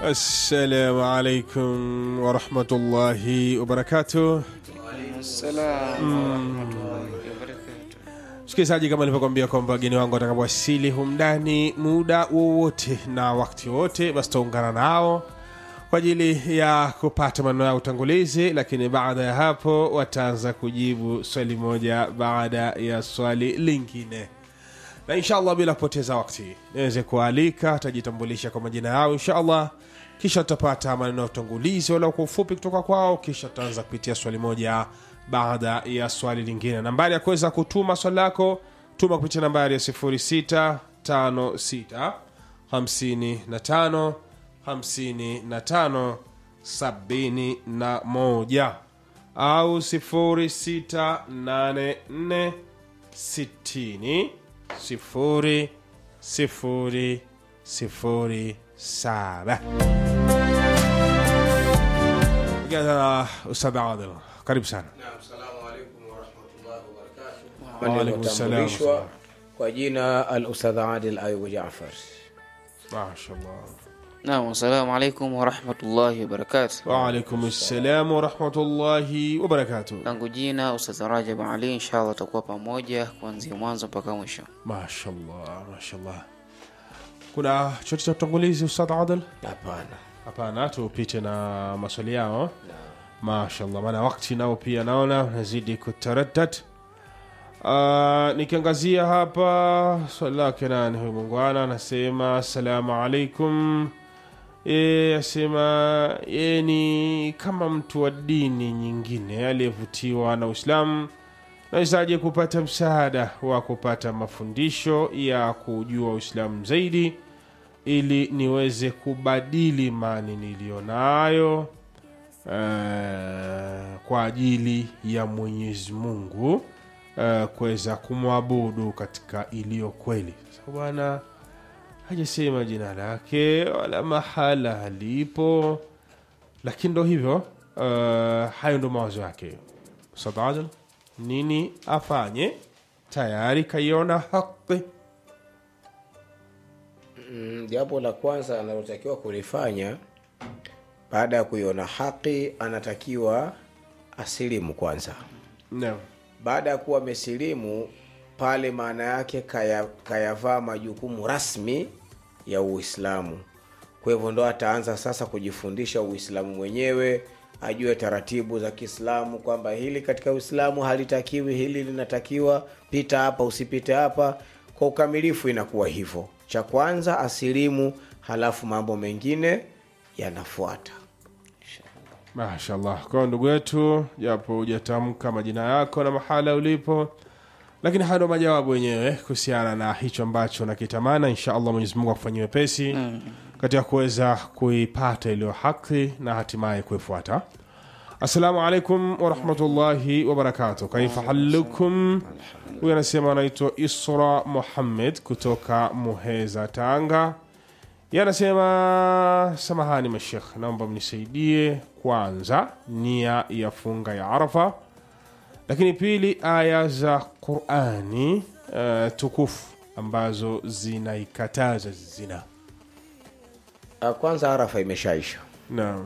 السلام عليكم ورحمة الله وبركاته msikilizaji kama nilivyokwambia kwamba wageni wangu watakapowasili humndani muda wowote na wakati wowote basi taungana nao kwa ajili ya kupata maneno ya utangulizi lakini baada ya hapo wataanza kujibu swali moja baada ya swali lingine na inshallah bila kupoteza wakati niweze kualika atajitambulisha kwa majina yao inshallah kisha tutapata maneno ya utangulizi wala kwa ufupi kutoka kwao kisha tutaanza kupitia swali moja baada ya swali lingine nambari ya kuweza kutuma swali lako tuma kupitia nambari ya 0656 55 55 71 au 0684 60 sifuri sifuri sifuri saba Kijana Ustadh Adil, karibu sana. Waalaikum salam. Aliyotambulishwa kwa jina al Ustadh Adil Ayubu Jaafar. Mashallah. Naam, assalamu alaikum warahmatullahi wabarakatuh. Waalaikum salam warahmatullahi wabarakatuh. Langu jina Ustadh Rajab Ali, inshallah tutakuwa pamoja kuanzia mwanzo mpaka mwisho. Mashallah, mashallah. Kuna chochote cha utangulizi Ustadh Adil? Hapana, Hapana, tupite na maswali yao. Mashallah, maana wakati nao pia naona unazidi kutaraddad. Uh, nikiangazia hapa swali lake nani huyu mungwana anasema assalamu alaikum e, asema ye ni kama mtu wa dini nyingine aliyevutiwa na uislamu nawezaje kupata msaada wa kupata mafundisho ya kujua uislamu zaidi ili niweze kubadili imani niliyonayo eh, kwa ajili ya mwenyezi mungu eh, kuweza kumwabudu katika iliyo kweli sasa bwana hajasema jina lake wala mahala halipo lakini ndo hivyo uh, hayo ndo mawazo yake Ustadh Adil, nini afanye tayari kaiona haki Mm, jambo la kwanza analotakiwa kulifanya baada ya kuiona haki, anatakiwa asilimu kwanza. Naam. Baada ya kuwa amesilimu pale, maana yake kaya, kayavaa majukumu rasmi ya Uislamu. Kwa hivyo ndo ataanza sasa kujifundisha Uislamu mwenyewe, ajue taratibu za Kiislamu kwamba hili katika Uislamu halitakiwi, hili linatakiwa, pita hapa, usipite hapa. Kwa ukamilifu inakuwa hivyo. Cha kwanza asilimu, halafu mambo mengine yanafuata. mashallah kwa ndugu yetu japo hujatamka majina yako na mahala ulipo lakini haya ndo majawabu wenyewe kuhusiana na hicho ambacho nakitamana insha allah mwenyezi mungu akufanyia wepesi katika kuweza kuipata iliyo haki na hatimaye kuifuata assalamu alaikum warahmatullahi wabarakatu kaifa halukum huyu anasema anaitwa isra muhammed kutoka muheza tanga Yeye anasema samahani mashekh, naomba mnisaidie kwanza nia ya funga ya Arafa, lakini pili aya za Qurani uh, tukufu ambazo zinaikataza zina. Ah, Kwanza Arafa imeshaisha. Naam,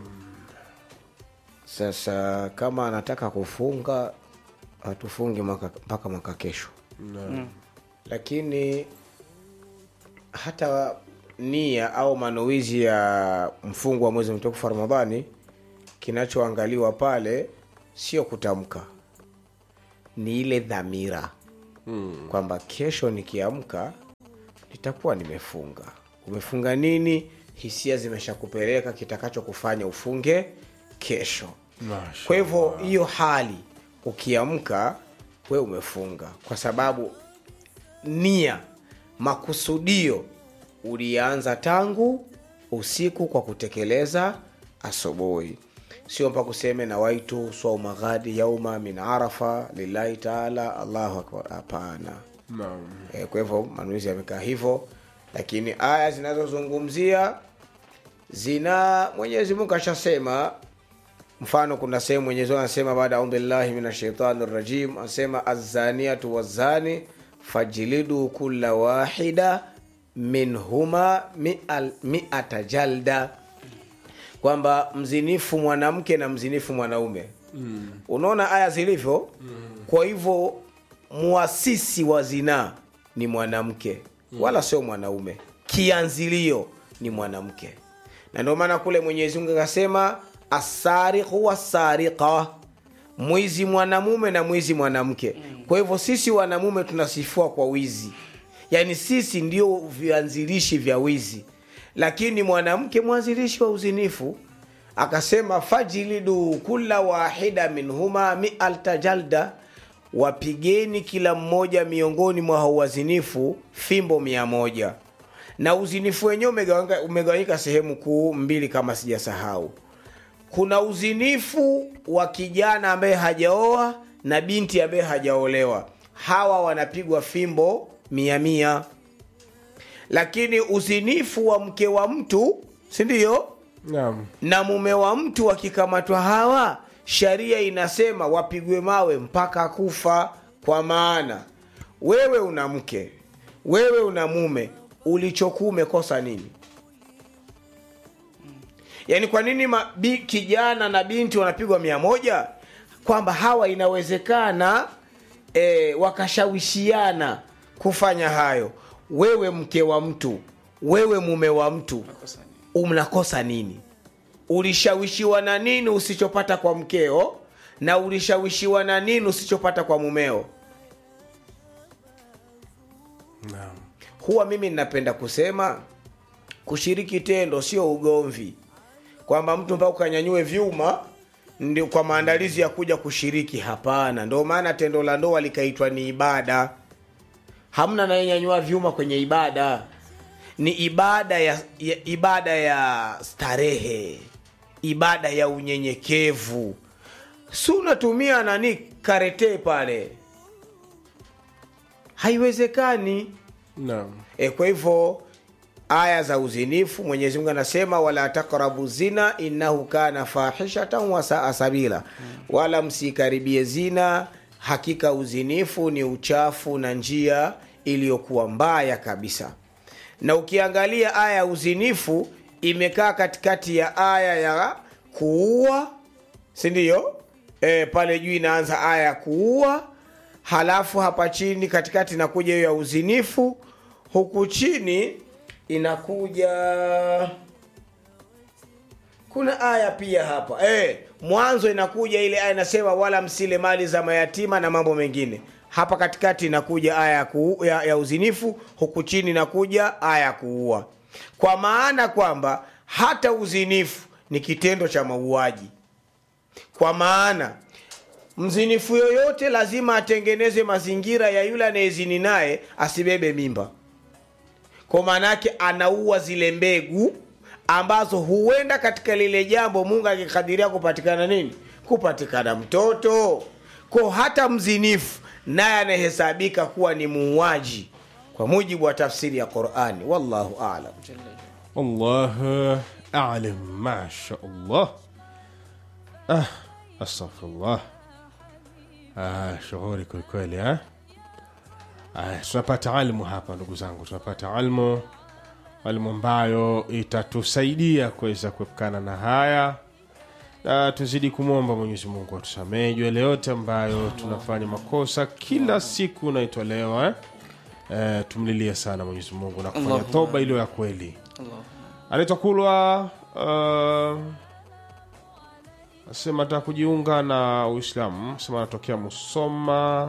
Sasa kama anataka kufunga hatufungi mwaka- mpaka mwaka kesho, naam, lakini hata nia au manuizi ya mfungo wa mwezi mtukufu wa Ramadhani, kinachoangaliwa pale sio kutamka, ni ile dhamira kwamba kesho nikiamka nitakuwa nimefunga. Umefunga nini? Hisia zimeshakupeleka kitakachokufanya ufunge kesho. Masha. Kwa hivyo hiyo hali ukiamka, we umefunga, kwa sababu nia, makusudio ulianza tangu usiku kwa kutekeleza asubuhi, sio mpaka useme na waitu swauma ghadi yauma min arafa lillahi taala allahu akbar. Hapana. Naam. E, kwa hivyo manuizi yamekaa hivyo, lakini aya zinazozungumzia zina Mwenyezi Mungu ashasema. Mfano, kuna sehemu Mwenyezi Mungu anasema baada audhu billahi min shaitani rajim, anasema azaniatu wazani fajlidu kulla wahida minhuma mi'al- mi'ata jalda kwamba mzinifu mwanamke na mzinifu mwanaume mm. unaona aya zilivyo mm. kwa hivyo muasisi wa zinaa ni mwanamke mm. wala sio mwanaume kianzilio ni mwanamke na ndio maana kule mwenyezi mungu akasema asariqu wasariqa mwizi mwanamume na mwizi mwanamke kwa hivyo sisi wanamume tunasifua kwa wizi yaani sisi ndio vianzilishi vya wizi lakini mwanamke mwanzilishi wa uzinifu akasema fajilidu kula wahida minhuma mialta jalda wapigeni kila mmoja miongoni mwa hao wazinifu fimbo mia moja na uzinifu wenyewe umegawanyika- umegawanyika sehemu kuu mbili kama sijasahau kuna uzinifu wa kijana ambaye hajaoa na binti ambaye hajaolewa hawa wanapigwa fimbo mia mia lakini uzinifu wa mke wa mtu sindio naam na mume wa mtu wakikamatwa hawa sharia inasema wapigwe mawe mpaka kufa kwa maana wewe una mke wewe una mume ulichokuwa umekosa nini yaani kwa nini ma, bi, kijana na binti wanapigwa mia moja kwamba hawa inawezekana e, wakashawishiana kufanya hayo wewe mke wa mtu wewe mume wa mtu Makosa ni- unakosa nini ulishawishiwa na nini usichopata kwa mkeo na ulishawishiwa na nini usichopata kwa mumeo naam huwa mimi ninapenda kusema kushiriki tendo sio ugomvi kwamba mtu mpaka ukanyanyue vyuma ndio kwa maandalizi ya kuja kushiriki hapana ndio maana tendo la ndoa likaitwa ni ibada hamna anayenyanyua vyuma kwenye ibada ni ibada ya, ya ibada ya starehe ibada ya unyenyekevu si unatumia nani karete pale haiwezekani naam e, kwa hivyo aya za uzinifu mwenyezi mungu anasema wala takrabu zina innahu kana fahishatan wasaa sabila wala msikaribie zina hakika uzinifu ni uchafu na njia iliyokuwa mbaya kabisa na ukiangalia aya ya uzinifu imekaa katikati ya aya ya kuua sindiyo e, pale juu inaanza aya ya kuua halafu hapa chini katikati inakuja hiyo ya uzinifu huku chini inakuja kuna aya pia hapa e, mwanzo inakuja ile aya inasema wala msile mali za mayatima na mambo mengine hapa katikati inakuja aya ya, kuu, ya, ya uzinifu huku chini inakuja aya ya kuua kwa maana kwamba hata uzinifu ni kitendo cha mauaji kwa maana mzinifu yoyote lazima atengeneze mazingira ya yule anayezini naye asibebe mimba kwa maana yake anaua zile mbegu ambazo huenda katika lile jambo mungu akikadiria kupatikana nini kupatikana mtoto ko hata mzinifu naye anahesabika kuwa ni muuaji kwa mujibu wa tafsiri ya qurani wallahu alam والله أعلم ما شاء الله آه أستغفر الله آه shughuli kwelikweli eh? Ah, tunapata almu hapa ndugu zangu tunapata almu almu ambayo itatusaidia kuweza kuepukana na haya na tuzidi kumwomba mwenyezi mungu atusamehe juu yale yote ambayo tunafanya makosa kila siku naitolewa eh? Eh, tumlilie sana mwenyezi mungu na kufanya Allahumma toba iliyo ya kweli Allah. anaitwa kulwa uh, asema ataka kujiunga na uislamu sema anatokea musoma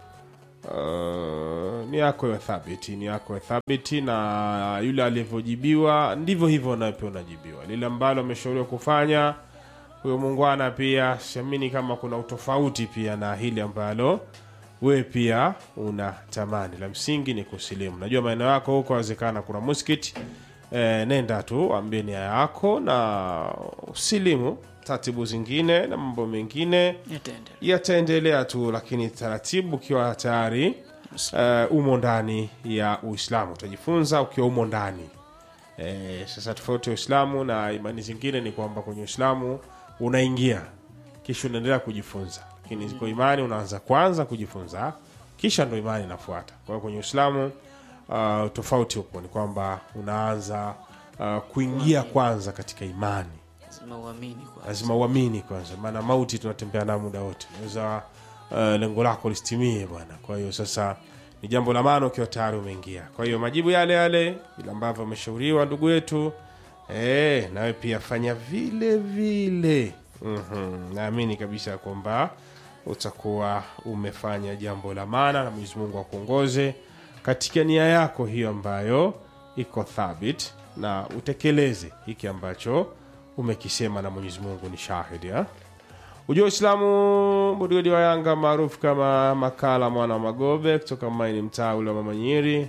uh, ni yako ya thabiti ni yako ya thabiti na yule alivyojibiwa ndivyo hivyo nawe pia unajibiwa lile ambalo ameshauriwa kufanya huyo muungwana pia siamini kama kuna utofauti pia na hili ambalo wewe pia una tamani la msingi ni kusilimu najua maeneo yako huko awezekana kuna muskiti e, nenda tu ambie nia yako na usilimu taratibu zingine na mambo mengine Yataendelea. yataendelea tu lakini taratibu ukiwa tayari uh, umo ndani ya uislamu utajifunza ukiwa umo ndani e, sasa tofauti ya uislamu na imani zingine ni kwamba kwenye uislamu unaingia kisha unaendelea kujifunza lakini kwa imani unaanza kwanza kujifunza kisha ndo imani inafuata kwa hiyo kwenye uislamu uh, tofauti hupo ni kwamba unaanza uh, kuingia kwanza katika imani lazima uamini kwanza. lazima uamini kwanza maana mauti tunatembea nayo muda wote naweza uh, lengo lako listimie bwana kwa hiyo sasa ni jambo la maana ukiwa tayari umeingia kwa hiyo majibu yale yale vile ambavyo ameshauriwa ndugu yetu e, nawe pia fanya vile vile mm-hmm. naamini kabisa kwamba utakuwa umefanya jambo la maana na mwenyezi mungu akuongoze katika nia yako hiyo ambayo iko thabit na utekeleze hiki ambacho umekisema na mwenyezi mungu ni shahidi ha? ujua uislamu mududi wa yanga maarufu kama makala mwana wa magobe kutoka maini mtaa ule wa mamanyiri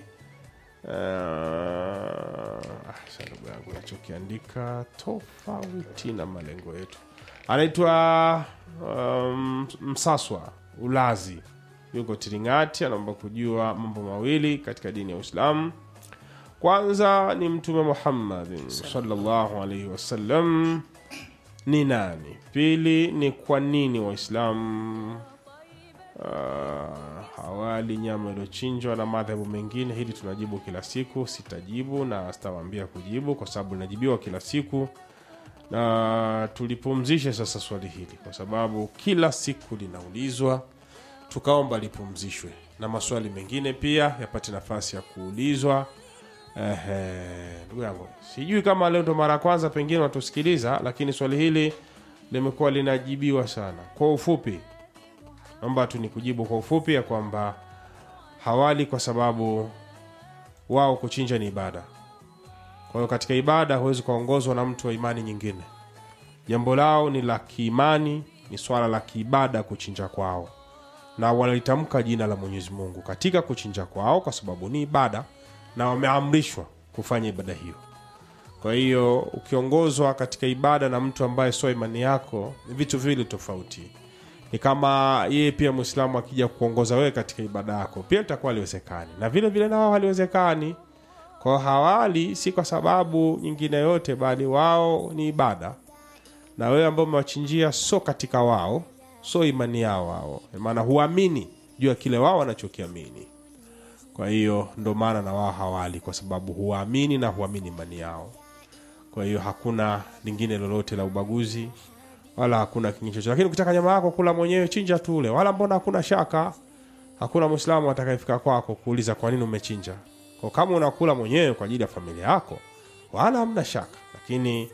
uh, ndugu yangu nachokiandika tofauti na malengo yetu anaitwa um, msaswa ulazi yuko tiringati anaomba kujua mambo mawili katika dini ya uislamu kwanza ni mtume muhammadin salllahu alaihi wasallam ni nani pili ni kwa nini waislamu uh, hawali nyama iliyochinjwa na madhehebu mengine hili tunajibu kila siku sitajibu na sitawaambia kujibu kwa sababu linajibiwa kila siku na tulipumzishe sasa swali hili kwa sababu kila siku linaulizwa tukaomba lipumzishwe na maswali mengine pia yapate nafasi ya kuulizwa Ehe, ndugu yangu sijui kama leo ndo mara ya kwanza pengine watusikiliza lakini swali hili limekuwa linajibiwa sana kwa ufupi naomba tu ni kujibu kwa ufupi ya kwamba hawali kwa sababu wao kuchinja ni ibada kwa hiyo katika ibada huwezi kuongozwa na mtu wa imani nyingine jambo lao ni la kiimani ni swala la kiibada kuchinja kwao na wanalitamka jina la mwenyezi mungu katika kuchinja kwao kwa sababu ni ibada na wameamrishwa kufanya ibada hiyo kwa hiyo ukiongozwa katika ibada na mtu ambaye sio imani yako ni vitu viwili tofauti ni kama yeye pia mwislamu akija kuongoza wewe katika ibada yako pia litakuwa haliwezekani na vile vile na wao haliwezekani kwa hiyo hawali si kwa sababu nyingine yote bali wao ni ibada na wewe ambao umewachinjia so katika wao so imani yao wao maana huamini juu ya kile wao wanachokiamini kwa hiyo ndo maana na wao hawali kwa sababu huwaamini na huamini imani yao kwa hiyo hakuna lingine lolote la ubaguzi wala hakuna kingine chochote lakini ukitaka nyama yako kula mwenyewe chinja tule wala mbona hakuna shaka hakuna mwislamu atakayefika kwako kuuliza kwa nini umechinja kwa kama unakula mwenyewe kwa ajili ya familia yako wala hamna shaka lakini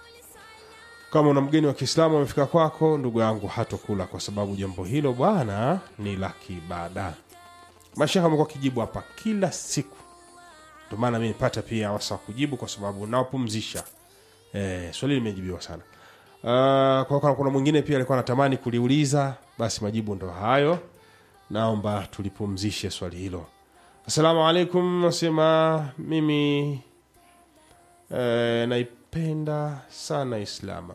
kama una mgeni wa kiislamu amefika kwako ndugu yangu hatokula kwa sababu jambo hilo bwana ni la kiibada mashehe amekuwa kijibu hapa kila siku ndio maana mi nipata pia wasa wa kujibu kwa sababu nawapumzisha e, swali limejibiwa sana uh, kwa kama kuna mwingine pia alikuwa anatamani kuliuliza basi majibu ndo hayo naomba tulipumzishe swali hilo assalamu alaikum nasema mimi e, naipenda sana islama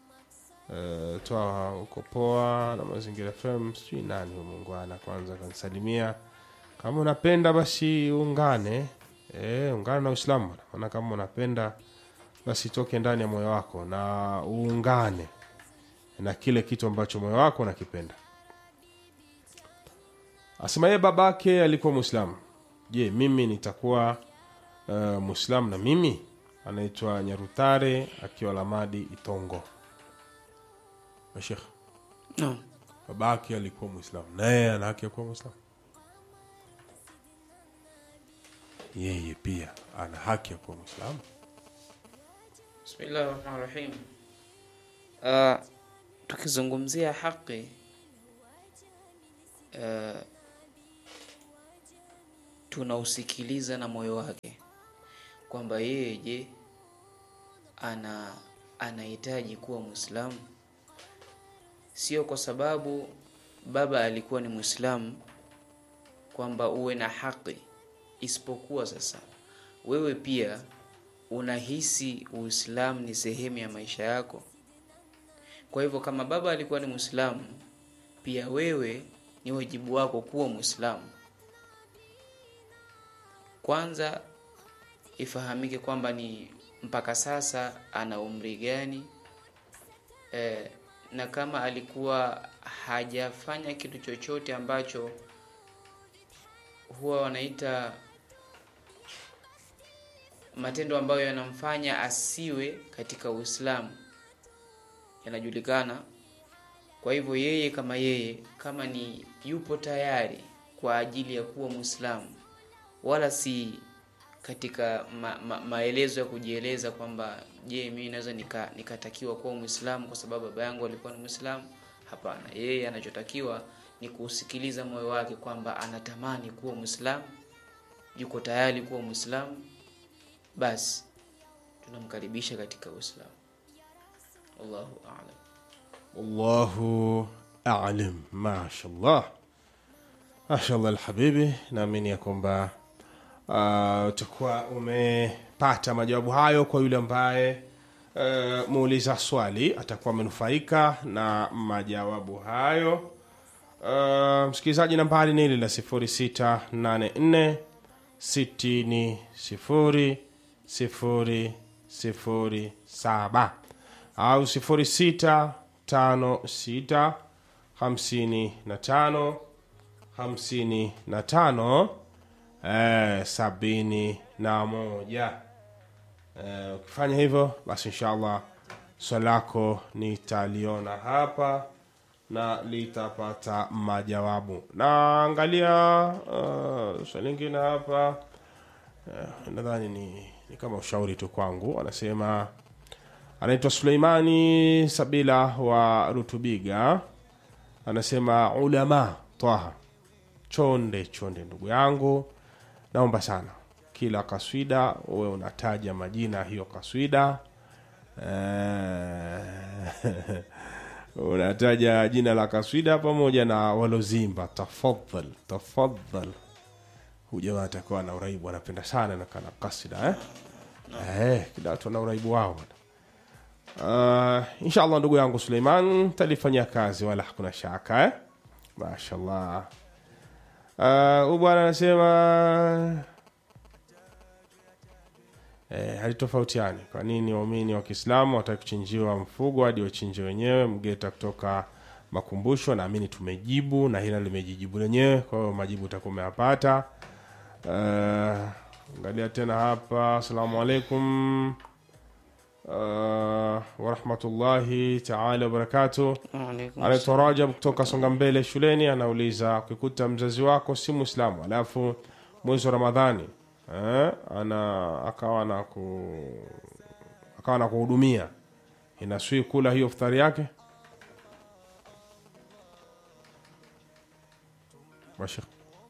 e, toa uko poa na mazingira fm sijui nani huyu muungwana kwanza kanisalimia kama unapenda basi ungane e, ungane na uislamu maana kama unapenda basi toke ndani ya moyo wako na uungane na kile kitu ambacho moyo wako unakipenda asema yeye babake alikuwa mwislamu je mimi nitakuwa uh, mwislamu na mimi anaitwa nyarutare akiwa lamadi itongo mashekh Naam. babake alikuwa mwislamu naye ana haki ya kuwa mwislamu yeye pia ana haki ya kuwa mwislamu Bismillah rahmani rahim. Uh, tukizungumzia haki uh, tunausikiliza na moyo wake kwamba yeye je ana anahitaji kuwa mwislamu sio kwa sababu baba alikuwa ni mwislamu kwamba uwe na haki isipokuwa sasa wewe pia unahisi uislamu ni sehemu ya maisha yako kwa hivyo kama baba alikuwa ni mwislamu pia wewe ni wajibu wako kuwa mwislamu kwanza ifahamike kwamba ni mpaka sasa ana umri gani e, na kama alikuwa hajafanya kitu chochote ambacho huwa wanaita matendo ambayo yanamfanya asiwe katika uislamu yanajulikana kwa hivyo yeye kama yeye kama ni yupo tayari kwa ajili ya kuwa mwislamu wala si katika ma, ma, maelezo ya kujieleza kwamba je mimi naweza nika- nikatakiwa kuwa mwislamu kwa sababu baba yangu alikuwa ni mwislamu hapana yeye anachotakiwa ni kuusikiliza moyo wake kwamba anatamani kuwa mwislamu yuko tayari kuwa mwislamu basi tunamkaribisha katika uislamu wallahu alam wallahu alim mashallah mashallah alhabibi naamini ya kwamba uh, utakuwa umepata majawabu hayo kwa yule ambaye uh, muuliza swali atakuwa amenufaika na majawabu hayo uh, msikilizaji nambari ni ile la 0684 60 0 0 0 7 au 06 tano sita hamsini na tano hamsini na tano eh, sabini na moja eh, ukifanya hivyo basi inshallah swali lako nitaliona hapa na litapata majawabu naangalia uh, swali lingine hapa eh, nadhani ni, ni kama ushauri tu kwangu anasema anaitwa suleimani sabila wa rutubiga anasema ulama twaha chonde chonde ndugu yangu naomba sana kila kaswida uwe unataja majina ya hiyo kaswida Eh, unataja jina la kaswida pamoja na walozimba tafadhal tafadhal huyu jamaa atakuwa na uraibu anapenda sana na kana kasida eh? Eh, kila watu wana uraibu wao bwana. Uh, inshallah ndugu yangu Suleiman talifanyia kazi wala hakuna shaka eh? mashallah Uh, huyu bwana anasema eh, halitofautiani kwa nini waumini wa kiislamu wataki kuchinjiwa mfugo hadi wachinje wenyewe mgeta kutoka makumbusho naamini tumejibu na hila limejijibu lenyewe kwa hiyo majibu utakuwa umeyapata uh, angalia tena hapa asalamu alaikum uh, warahmatullahi taala wabarakatuh Waalaikum anaitwa Rajab kutoka Songa Mbele shuleni, anauliza ukikuta mzazi wako si Muislamu alafu mwezi wa Ramadhani eh, ana akawa na ku akawa na kuhudumia, inaswi kula hiyo iftari yake Mashekh.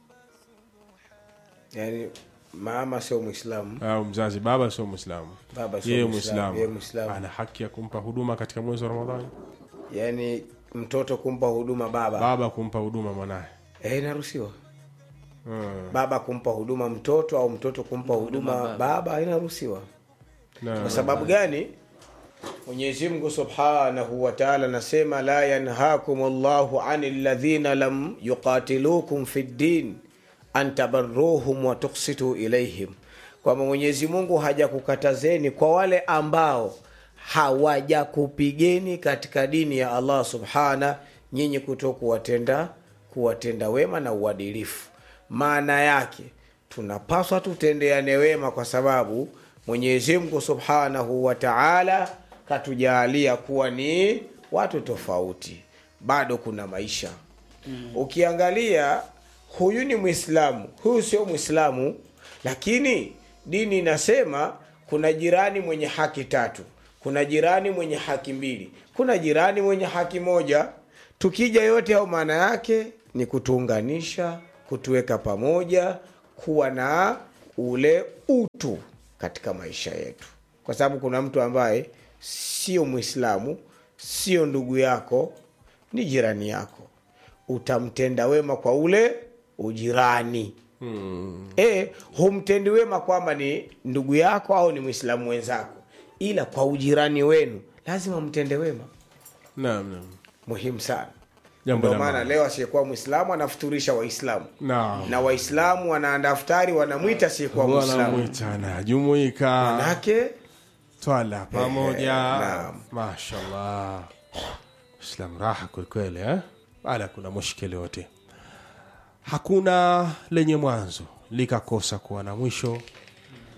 yani mama sio mwislamu au mzazi baba sio Muislamu, baba sio yeye Muislamu, yeye Muislamu Muislamu. ana haki ya kumpa huduma katika mwezi wa Ramadhani, yani mtoto kumpa huduma baba baba kumpa huduma mwanaye eh, inaruhusiwa hmm. baba kumpa huduma mtoto au mtoto kumpa huduma baba. baba inaruhusiwa na, kwa sababu gani mwenyezi mungu subhanahu wa taala anasema la yanhakum llahu ani ladhina lam yuqatilukum fi ddin an tabarruhum wa tuksitu ilaihim kwamba mwenyezi mungu hajakukatazeni kwa wale ambao hawajakupigeni katika dini ya allah subhana nyinyi kuto kuwatenda kuwatenda wema na uadilifu maana yake tunapaswa tutendeane wema kwa sababu mwenyezi mungu subhanahu wa taala katujaalia kuwa ni watu tofauti bado kuna maisha mm. ukiangalia huyu ni mwislamu huyu sio mwislamu lakini dini inasema kuna jirani mwenye haki tatu kuna jirani mwenye haki mbili kuna jirani mwenye haki moja tukija yote au maana yake ni kutuunganisha kutuweka pamoja kuwa na ule utu katika maisha yetu kwa sababu kuna mtu ambaye sio mwislamu sio ndugu yako ni jirani yako utamtenda wema kwa ule ujirani hmm. e, humtendi wema kwamba ni ndugu yako au ni mwislamu wenzako ila kwa ujirani wenu lazima mtende wema naam naam muhimu sana Jambo ndio la maana maana. leo asiyekuwa mwislamu anafuturisha waislamu naam na waislamu wanaandaa futari wanamwita asiyekuwa mwislamu wanamwita anajumuika manake twala pamoja naam. mashallah islam raha kwelikweli eh? wala kuna mushkili yote hakuna lenye mwanzo likakosa kuwa na mwisho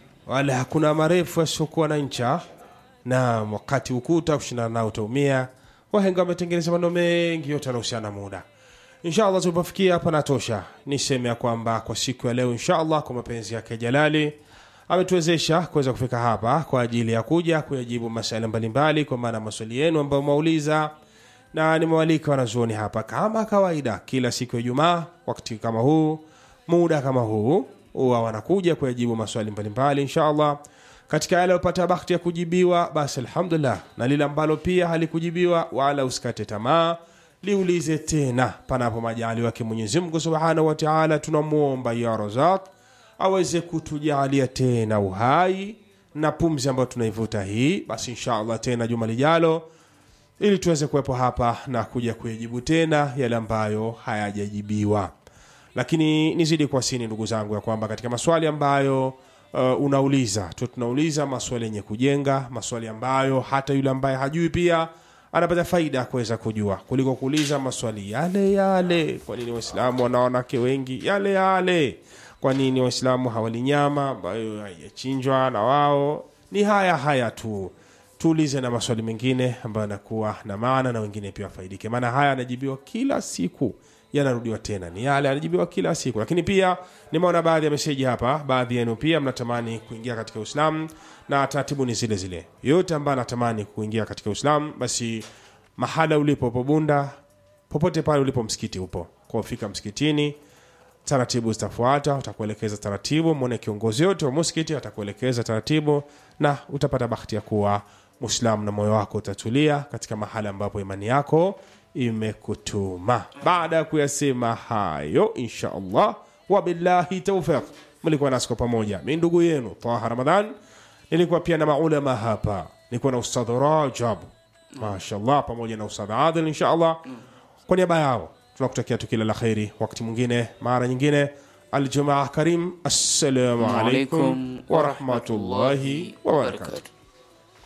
wala hakuna marefu yasiokuwa na ncha na wakati ukuta kushindana nao utaumia wahenga wametengeneza maneno mengi yote yanahusiana na muda inshallah tulipofikia hapa natosha niseme ya kwamba kwa siku ya leo inshallah kwa mapenzi yake jalali ametuwezesha kuweza kufika hapa kwa ajili ya kuja kuyajibu masala mbalimbali kwa maana maswali yenu ambayo mwauliza na nimewalika wanazuoni hapa kama kawaida kila siku ya ijumaa wakati kama huu muda kama huu huwa wanakuja kuyajibu maswali mbalimbali inshallah katika yale aliyopata bakti ya kujibiwa basi alhamdulillah na lile ambalo pia halikujibiwa wala usikate tamaa liulize tena panapo majali wake mwenyezi mungu subhanahu wa taala tunamwomba ya razak aweze kutujalia tena uhai na pumzi ambayo tunaivuta hii basi inshallah tena juma lijalo ili tuweze kuwepo hapa na kuja kuyajibu tena yale ambayo hayajajibiwa lakini nizidi kuwasini ndugu zangu ya kwamba katika maswali ambayo uh, unauliza tu tunauliza maswali yenye kujenga maswali ambayo hata yule ambaye hajui pia anapata faida ya kuweza kujua kuliko kuuliza maswali yale yale kwa nini waislamu wana wanawake wengi yale yale kwa nini waislamu hawali nyama ambayo haijachinjwa na wao ni haya haya tu tuulize na maswali mengine ambayo yanakuwa na maana na wengine pia wafaidike maana haya yanajibiwa kila siku yanarudiwa tena ni yale yanajibiwa kila siku lakini pia nimeona baadhi ya meseji hapa baadhi yenu pia mnatamani kuingia katika uislamu na taratibu ni zile zile yote ambaye anatamani kuingia katika uislamu basi mahala ulipo pobunda popote pale ulipo msikiti upo kwa fika msikitini taratibu zitafuata utakuelekeza taratibu mwone kiongozi yote wa muskiti atakuelekeza taratibu na utapata bahati ya kuwa muislamu na moyo wako utatulia katika mahala ambapo imani yako imekutuma baada ya kuyasema hayo insha allah wabillahi taufiq mlikuwa nasi kwa pamoja mi ndugu yenu taha ramadhan nilikuwa pia na maulama hapa nilikuwa na ustadh rajab mashallah pamoja na ustadh adil insha allah kwa niaba yao tunakutakia tu kila la kheri wakati mwingine mara nyingine aljumaa karim assalamu alaikum Waalaikum warahmatullahi wabarakatuh